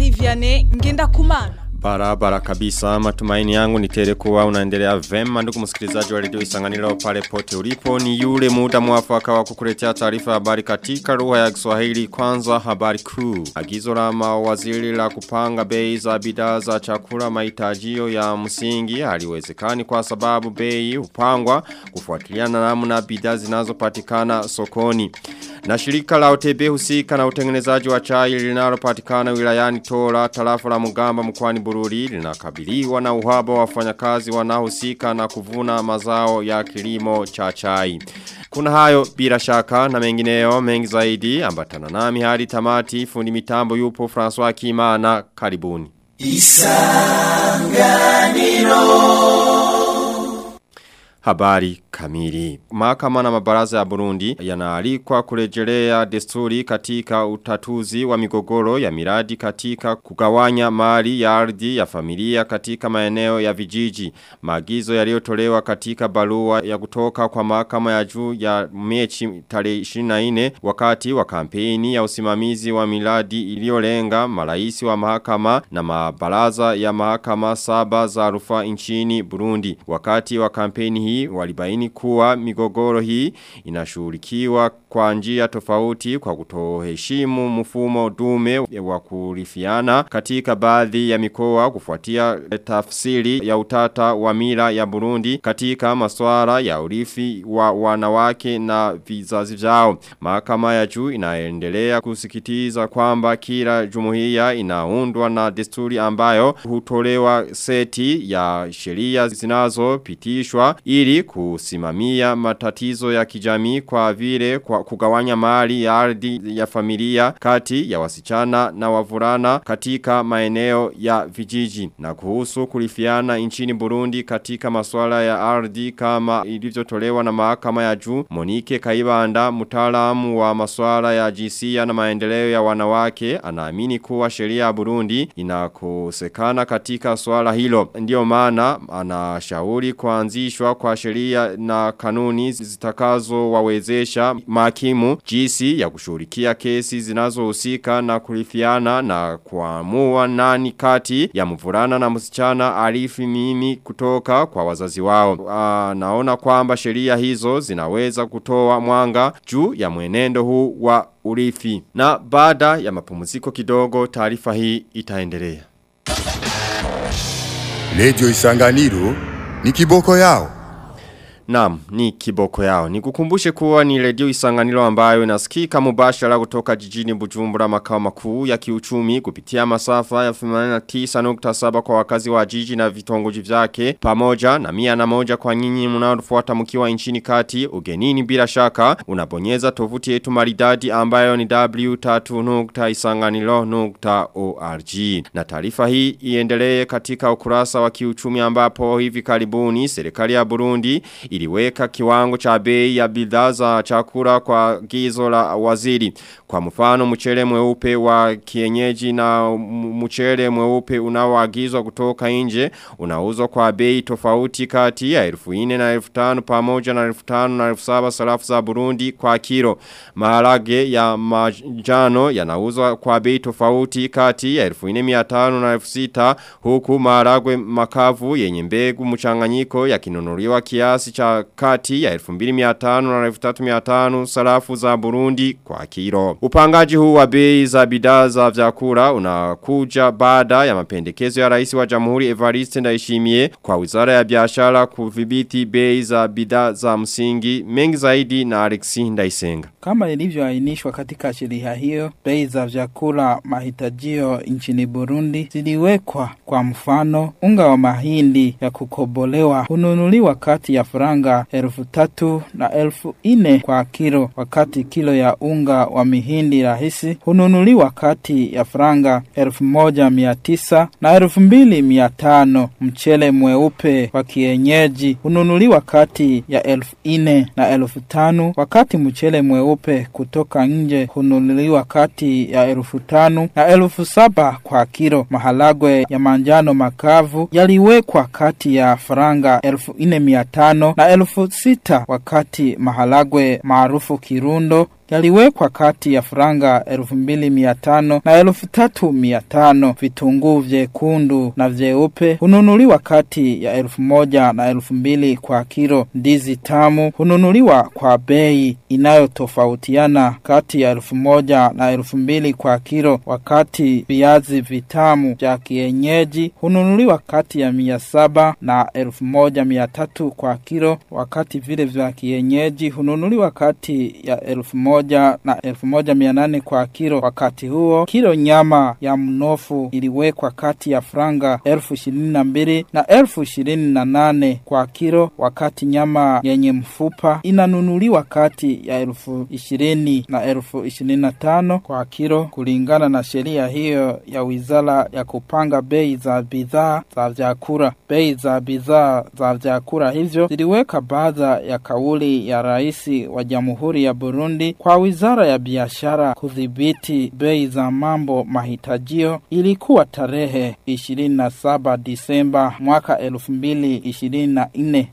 Marie Vianney ngenda kumana. Barabara kabisa matumaini yangu ni tele kuwa unaendelea vema ndugu msikilizaji wa redio Isanganiro pale pote ulipo ni yule muda mwafaka wa kukuletea taarifa habari katika lugha ya Kiswahili kwanza habari kuu agizo la mawaziri la kupanga bei za bidhaa za chakula mahitajio ya msingi haliwezekani kwa sababu bei hupangwa kufuatiliana na namna bidhaa zinazopatikana sokoni na shirika la OTB husika na utengenezaji wa chai linalopatikana wilayani Tora tarafa la Mugamba mkoani Bururi linakabiliwa na uhaba wa wafanyakazi wanaohusika na kuvuna mazao ya kilimo cha chai. Kuna hayo bila shaka na mengineyo mengi zaidi ambatana nami hadi tamati fundi mitambo yupo François Kimana karibuni. Habari kamili. Mahakama na mabaraza ya Burundi yanaalikwa kurejelea desturi katika utatuzi wa migogoro ya miradi katika kugawanya mali ya ardhi ya familia katika maeneo ya vijiji. Maagizo yaliyotolewa katika barua ya kutoka kwa mahakama ya juu ya mechi tarehe 24 wakati wa kampeni ya usimamizi wa miradi iliyolenga maraisi wa mahakama na mabaraza ya mahakama saba za rufaa nchini Burundi. Wakati wa kampeni hii walibaini kuwa migogoro hii inashughulikiwa kwa njia tofauti kwa kutoheshimu mfumo dume wa kurifiana katika baadhi ya mikoa kufuatia tafsiri ya utata wa mila ya Burundi katika masuala ya urithi wa wanawake na vizazi vyao. Mahakama ya juu inaendelea kusikitiza kwamba kila jumuiya inaundwa na desturi ambayo hutolewa seti ya sheria zinazopitishwa ili kusimamia matatizo ya kijamii kwa vile kwa kugawanya mali ya ardhi ya familia kati ya wasichana na wavulana katika maeneo ya vijiji na kuhusu kulifiana nchini Burundi katika masuala ya ardhi kama ilivyotolewa na mahakama ya juu Monike Kaibanda mtaalamu wa masuala ya jinsia na maendeleo ya wanawake anaamini kuwa sheria ya Burundi inakosekana katika swala hilo ndio maana anashauri kuanzishwa kwa sheria na kanuni zitakazo wawezesha makimu jinsi ya kushughulikia kesi zinazohusika na kulifiana na kuamua nani kati ya mvulana na msichana arifi mimi kutoka kwa wazazi wao. Aa, naona kwamba sheria hizo zinaweza kutoa mwanga juu ya mwenendo huu wa urithi. Na baada ya mapumziko kidogo taarifa hii itaendelea. Lejo Isanganiro ni kiboko yao. Naam, ni kiboko yao. Nikukumbushe kuwa ni redio isanganiro ambayo inasikika mubashara kutoka jijini Bujumbura makao makuu ya kiuchumi kupitia masafa ya 89.7 kwa wakazi wa jiji na vitongoji vyake pamoja na mia na moja kwa nyinyi mnaofuata mkiwa nchini kati ugenini bila shaka unabonyeza tovuti yetu maridadi ambayo ni w3.isanganiro.org na taarifa hii iendelee katika ukurasa wa kiuchumi ambapo hivi karibuni serikali ya Burundi iliweka kiwango cha bei ya bidhaa za chakula kwa gizo la waziri. Kwa mfano mchele mweupe wa kienyeji na mchele mweupe unaoagizwa kutoka nje unauzwa kwa bei tofauti kati ya 1400 na 1500 pamoja na 1500 na 1700 sarafu za Burundi kwa kilo. Maharage ya majano yanauzwa kwa bei tofauti kati ya 1400 na 1600 huku maharagwe makavu yenye mbegu mchanganyiko yakinunuliwa kiasi cha kati ya 2500 na 3500 sarafu za Burundi kwa kilo. Upangaji huu wa bei za bidhaa za vyakula unakuja baada ya mapendekezo ya rais wa Jamhuri Evariste Ndayishimiye kwa Wizara ya Biashara kudhibiti bei za bidhaa za msingi mengi zaidi na Alexi Ndaisenga. Kama ilivyoainishwa katika sheria hiyo, bei za vyakula mahitajio nchini Burundi ziliwekwa. Kwa mfano, unga wa mahindi ya kukobolewa hununuliwa kati ya faranga elfu tatu na elfu ine kwa kilo, wakati kilo ya unga wa mihindi rahisi hununuliwa kati ya faranga elfu moja mia tisa na elfu mbili mia tano. Mchele mweupe wa kienyeji hununuliwa kati ya elfu ine na elfu tano, wakati mchele mweupe kutoka nje hununuliwa kati ya elfu tano na elfu saba kwa kilo. Maharagwe ya manjano makavu yaliwekwa kati ya faranga elfu ine mia tano na elfu sita wakati maharagwe maarufu Kirundo yaliwekwa kati ya franga 2500 na 3500. Vitunguu vyekundu na vyeupe hununuliwa kati ya 1000 na 2000 kwa kilo. Ndizi tamu hununuliwa kwa bei inayotofautiana kati ya 1000 na 2000 kwa kilo, wakati viazi vitamu vya kienyeji hununuliwa kati ya 700 na 1300 kwa kilo, wakati vile vya kienyeji hununuliwa kati ya 1000 na 1800 kwa kilo. Wakati huo kilo nyama ya mnofu iliwekwa kati ya franga 1022 na 1028 kwa kilo, wakati nyama yenye mfupa inanunuliwa kati ya elfu ishirini na elfu ishirini na tano kwa kilo kulingana na sheria hiyo ya wizara ya kupanga bei za bidhaa za vyakula. Bei za bidhaa za vyakula hivyo ziliweka baadha ya kauli ya rais wa Jamhuri ya Burundi kwa wizara ya biashara kudhibiti bei za mambo mahitajio ilikuwa tarehe 27 Disemba mwaka 2024.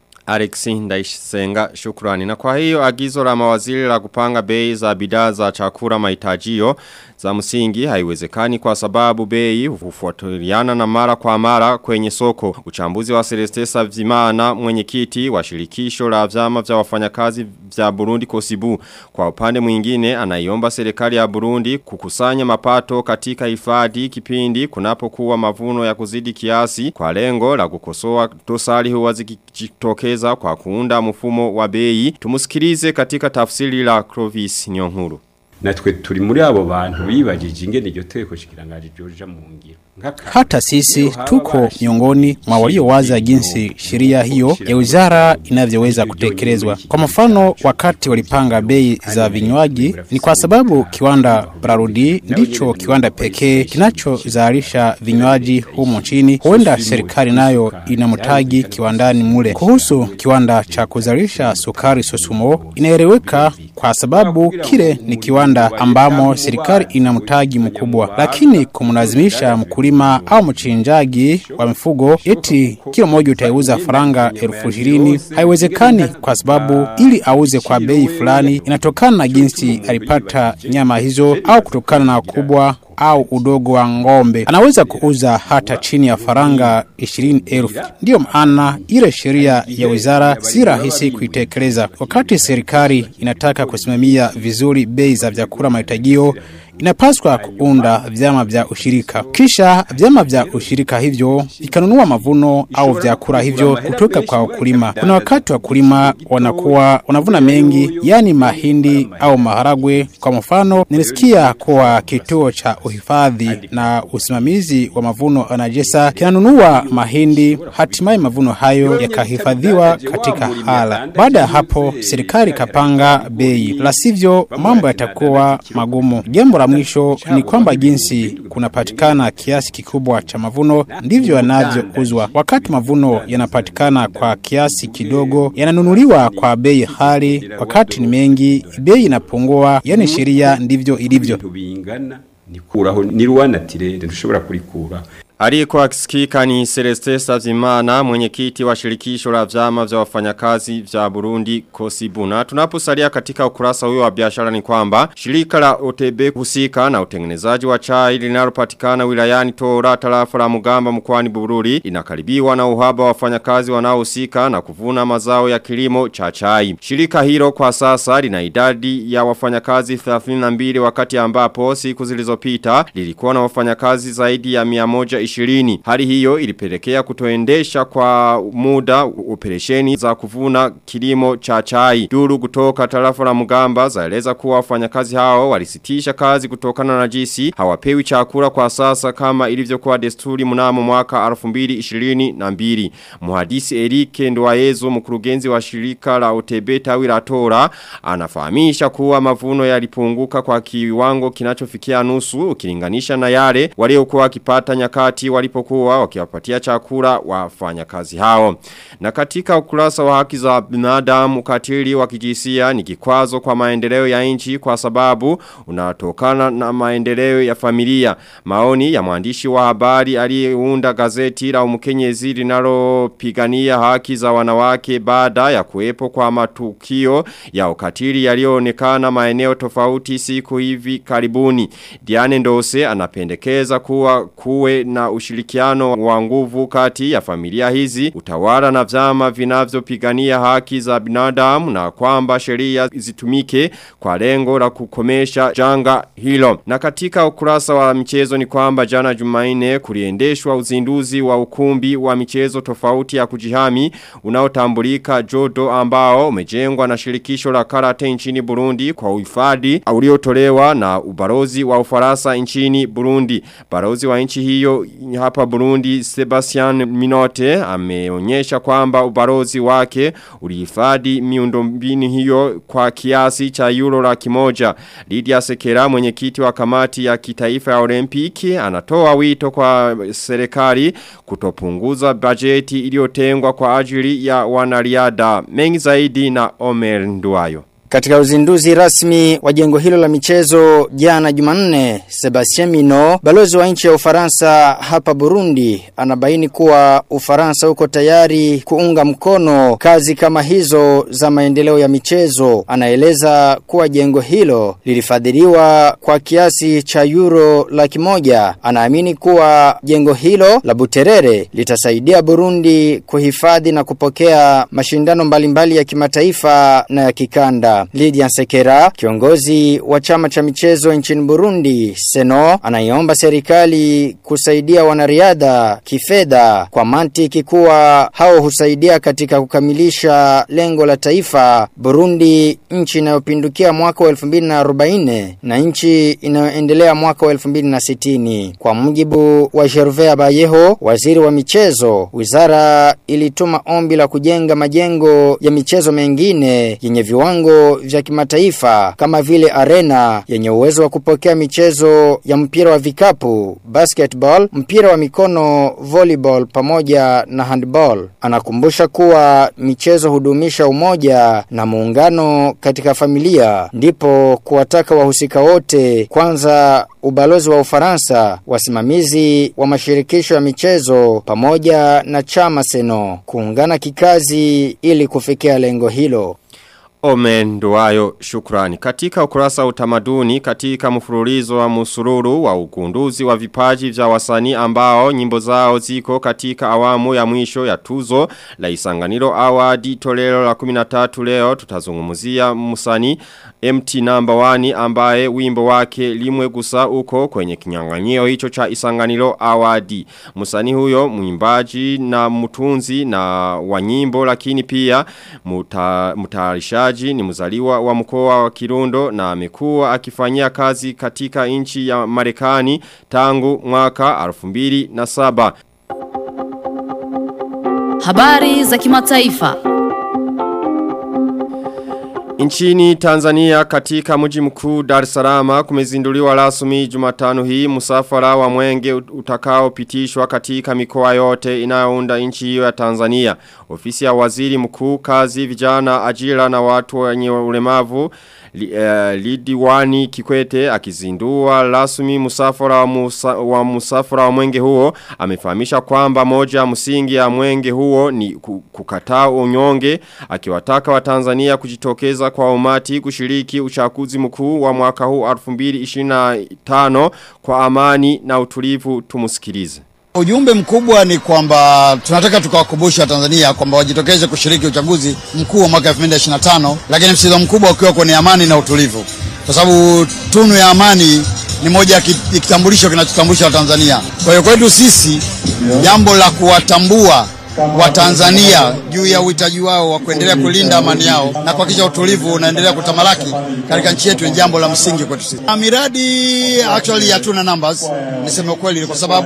Alexi Ndaisenga shukrani. Na kwa hiyo agizo la mawaziri la kupanga bei za bidhaa za chakula mahitajio za msingi haiwezekani kwa sababu bei hufuatiliana na mara kwa mara kwenye soko. Uchambuzi wa Celestesa Vimana mwenyekiti wa shirikisho la vyama vya wafanyakazi vya Burundi Kosibu. Kwa upande mwingine anaiomba serikali ya Burundi kukusanya mapato katika hifadhi kipindi kunapokuwa mavuno ya kuzidi kiasi kwa lengo la kukosoa dosari huwa zikitokeza kwa kuunda mfumo wa bei. Tumusikilize katika tafsiri la Clovis Nyonkuru. natwe turi muri abo bantu bibajije ingene iryo teko shikirangaje ryoja mu ngiro Hata sisi tuko miongoni mwa waliowaza jinsi sheria hiyo ya wizara inavyoweza kutekelezwa. Kwa mfano, wakati walipanga bei za vinywaji, ni kwa sababu kiwanda Brarudi ndicho kiwanda pekee kinachozalisha vinywaji humu nchini. Huenda serikali nayo inamtagi kiwandani mule. Kuhusu kiwanda cha kuzalisha sukari Sosumo, inaeleweka kwa sababu kile ni kiwanda ambamo serikali ina mtaji mkubwa, lakini kumlazimisha mkulima au mchinjaji wa mifugo eti kilo moja utaiuza faranga elfu ishirini haiwezekani, kwa sababu ili auze kwa bei fulani inatokana na jinsi alipata nyama hizo au kutokana na ukubwa au udogo wa ng'ombe. Anaweza kuuza hata chini ya faranga ishirini elfu. Ndiyo maana ile sheria ya wizara si rahisi kuitekeleza. Wakati serikali inataka kusimamia vizuri bei za vyakula mahitajio, inapaswa kuunda vyama vya ushirika, kisha vyama vya ushirika hivyo vikanunua mavuno au vyakula hivyo kutoka kwa wakulima. Kuna wakati wakulima wanakuwa wanavuna mengi, yani mahindi au maharagwe. Kwa mfano, nilisikia kuwa kituo cha uhifadhi na usimamizi wa mavuno anajesa kinanunua mahindi, hatimaye mavuno hayo yakahifadhiwa katika hala. Baada ya hapo, serikali ikapanga bei, la sivyo mambo yatakuwa magumu. Jambo la mwisho ni kwamba jinsi kunapatikana kiasi kikubwa cha mavuno ndivyo yanavyouzwa. Wakati mavuno yanapatikana kwa kiasi kidogo, yananunuliwa kwa bei hali. Wakati ni mengi, bei inapungua. Yani sheria ndivyo ilivyo. bingana nikuraho niruwanatire ndushobora kurikura Aliyekuwa akisikika ni Celeste Savimana mwenyekiti wa shirikisho la vyama vya wafanyakazi vya Burundi Kosibuna. Tunaposalia katika ukurasa huyo wa biashara ni kwamba shirika la OTB husika na utengenezaji wa chai linalopatikana wilayani Tora tarafa la Mugamba mkoani Bururi inakaribiwa na uhaba wa wafanyakazi wanaohusika na kuvuna mazao ya kilimo cha chai. Shirika hilo kwa sasa lina idadi ya wafanyakazi 32 wakati ambapo siku zilizopita lilikuwa na wafanyakazi zaidi ya 100 ishirini. Hali hiyo ilipelekea kutoendesha kwa muda operesheni za kuvuna kilimo cha chai. Duru kutoka tarafa la mugamba zaeleza kuwa wafanyakazi hao walisitisha kazi kutokana na jisi hawapewi chakula kwa sasa kama ilivyokuwa desturi mnamo mwaka 2022. Muhadisi Erike Ndoayezo mkurugenzi wa shirika la OTB tawi la Tora anafahamisha kuwa mavuno yalipunguka kwa kiwango kinachofikia nusu ukilinganisha na yale waliokuwa wakipata nyakati wakati walipokuwa wakiwapatia chakula wafanyakazi hao. Na katika ukurasa wa haki za binadamu ukatili wa kijinsia ni kikwazo kwa maendeleo ya nchi kwa sababu unatokana na maendeleo ya familia. Maoni ya mwandishi wa habari aliyeunda gazeti la Umukenyezi linalopigania haki za wanawake baada ya kuwepo kwa matukio ya ukatili yaliyoonekana maeneo tofauti siku hivi karibuni. Diane Ndose anapendekeza kuwa kuwe na ushirikiano wa nguvu kati ya familia hizi, utawala na vyama vinavyopigania haki za binadamu na kwamba sheria zitumike kwa lengo la kukomesha janga hilo. Na katika ukurasa wa michezo ni kwamba jana Jumaine kuliendeshwa uzinduzi wa ukumbi wa michezo tofauti ya kujihami unaotambulika Jodo ambao umejengwa na shirikisho la karate nchini Burundi kwa uhifadhi uliotolewa na ubarozi wa Ufaransa nchini Burundi. Barozi wa nchi hiyo hapa Burundi Sebastian Minote ameonyesha kwamba ubarozi wake ulihifadhi miundombinu hiyo kwa kiasi cha euro laki moja. Lydia Sekera mwenyekiti wa kamati ya kitaifa ya Olimpiki anatoa wito kwa serikali kutopunguza bajeti iliyotengwa kwa ajili ya wanariada. Mengi zaidi na Omer Nduwayo. Katika uzinduzi rasmi wa jengo hilo la michezo jana Jumanne, Sebastien Mino, balozi wa nchi ya Ufaransa hapa Burundi, anabaini kuwa Ufaransa uko tayari kuunga mkono kazi kama hizo za maendeleo ya michezo. Anaeleza kuwa jengo hilo lilifadhiliwa kwa kiasi cha euro laki moja. Anaamini kuwa jengo hilo la Buterere litasaidia Burundi kuhifadhi na kupokea mashindano mbalimbali ya kimataifa na ya kikanda. Lydia Sekera, kiongozi wa chama cha michezo nchini Burundi, Seno, anaiomba serikali kusaidia wanariadha kifedha kwa mantiki kuwa hao husaidia katika kukamilisha lengo la taifa Burundi, nchi inayopindukia mwaka wa 2040 na nchi inayoendelea mwaka wa 2060. Kwa mujibu wa Gervais Bayeho, waziri wa michezo, wizara ilituma ombi la kujenga majengo ya michezo mengine yenye viwango vya kimataifa kama vile arena yenye uwezo wa kupokea michezo ya mpira wa vikapu, basketball, mpira wa mikono, volleyball pamoja na handball. Anakumbusha kuwa michezo hudumisha umoja na muungano katika familia, ndipo kuwataka wahusika wote kwanza ubalozi wa Ufaransa, wasimamizi wa mashirikisho ya michezo pamoja na chama Seno kuungana kikazi ili kufikia lengo hilo. Omen Nduwayo shukrani. Katika ukurasa wa utamaduni katika mfululizo wa musururu wa ugunduzi wa vipaji vya wasanii ambao nyimbo zao ziko katika awamu ya mwisho ya tuzo la isanganiro awadi tolero la 13 leo tutazungumzia musani MT number 1 ambaye wimbo wake limwe gusa uko kwenye kinyanganyio hicho cha isanganiro awadi. Musani huyo mwimbaji na mutunzi na wa nyimbo lakini pia muta, mutarishaji mtayarishaji ni mzaliwa wa mkoa wa Kirundo na amekuwa akifanyia kazi katika nchi ya Marekani tangu mwaka 2007. Habari za kimataifa. Nchini Tanzania katika mji mkuu Dar es Salaam kumezinduliwa rasmi Jumatano hii msafara wa mwenge utakao pitishwa katika mikoa yote inayounda nchi hiyo ya Tanzania. Ofisi ya Waziri Mkuu kazi vijana ajira na watu wenye ulemavu li, uh, Lidiwani Kikwete akizindua rasmi musafara wa, musa, wa musafara wa mwenge huo amefahamisha kwamba moja msingi ya mwenge huo ni kukataa unyonge akiwataka wa Tanzania kujitokeza kwa umati kushiriki uchaguzi mkuu wa mwaka huu 2025 kwa amani na utulivu tumusikilize. Ujumbe mkubwa ni kwamba tunataka tukawakumbusha Tanzania kwamba wajitokeze kushiriki uchaguzi mkuu wa mwaka 2025, lakini msisitizo mkubwa ukiwa kwenye amani na utulivu, kwa sababu tunu ya amani ni moja ya kitambulisho kinachotambulisha Tanzania. Kwa hiyo kwetu sisi jambo la kuwatambua wa Tanzania juu ya uhitaji wao wa kuendelea kulinda amani yao na kuhakikisha utulivu unaendelea kutamalaki katika nchi yetu ni jambo la msingi kwetu sisi. Miradi actually hatuna numbers, niseme ukweli, kwa sababu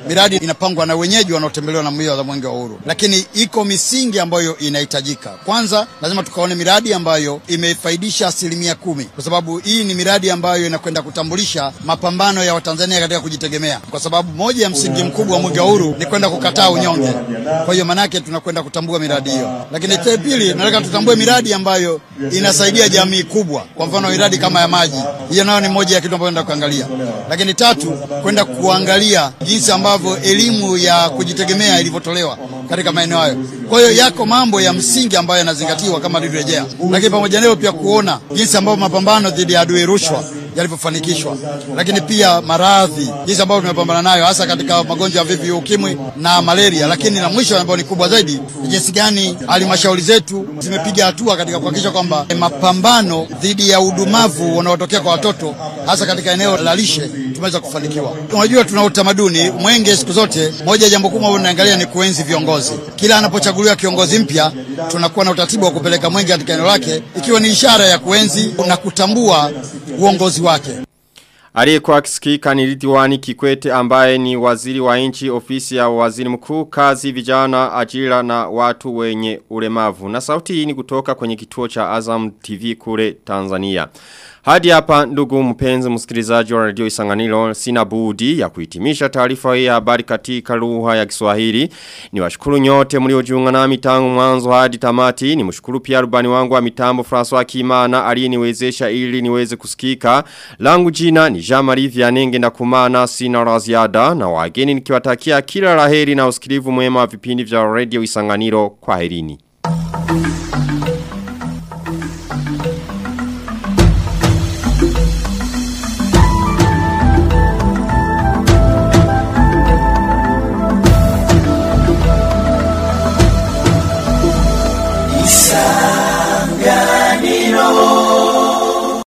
miradi inapangwa na wenyeji wanaotembelewa na mbio za mwenge wa uhuru, lakini iko misingi ambayo inahitajika. Kwanza lazima tukaone miradi ambayo imefaidisha asilimia kumi, kwa sababu hii ni miradi ambayo inakwenda kutambulisha mapambano ya Watanzania katika kujitegemea, kwa sababu moja ya msingi mkubwa wa mwenge wa uhuru ni kwenda kukataa unyonge. Kwa hiyo manake tunakwenda kutambua miradi hiyo, lakini cha pili nataka tutambue miradi ambayo inasaidia jamii kubwa, kwa mfano miradi kama ya maji, hiyo nayo ni moja ya kitu ambayo naenda kuangalia. Lakini tatu, kwenda kuangalia jinsi ambavyo elimu ya kujitegemea ilivyotolewa katika maeneo hayo. Kwa hiyo yako mambo ya msingi ambayo yanazingatiwa kama nilivyorejea, lakini pamoja nayo pia kuona jinsi ambavyo mapambano dhidi ya adui rushwa yalivyofanikishwa, lakini pia maradhi jinsi ambavyo tumepambana nayo hasa katika magonjwa ya VVU, ukimwi na malaria, lakini na mwisho ambao ni kubwa zaidi ni jinsi gani halmashauri zetu zimepiga hatua katika kuhakikisha kwamba mapambano dhidi ya udumavu unaotokea kwa watoto hasa katika eneo la lishe tumeweza kufanikiwa. Unajua, tuna utamaduni mwenge, siku zote moja ya jambo kubwa unaangalia ni kuenzi viongozi. Kila anapochaguliwa kiongozi mpya, tunakuwa na utaratibu wa kupeleka mwenge katika eneo lake, ikiwa ni ishara ya kuenzi na kutambua uongozi wake. Aliyekuwa akisikika ni Ridhiwani Kikwete ambaye ni waziri wa nchi ofisi ya waziri mkuu kazi vijana ajira na watu wenye ulemavu. Na sauti hii ni kutoka kwenye kituo cha Azam TV kule Tanzania. Hadi hapa ndugu mpenzi msikilizaji wa radio Isanganiro sina budi ya kuhitimisha taarifa hii ya habari katika lugha ya Kiswahili. Ni washukuru nyote mliojiunga nami tangu mwanzo hadi tamati. Ni mshukuru pia rubani wangu wa mitambo François Kimana aliyeniwezesha ili niweze kusikika. Langu jina ni Jean-Marie Vianenge na kumana sina raziada na wageni nikiwatakia kila laheri na usikilivu mwema wa vipindi vya radio Isanganiro kwa herini.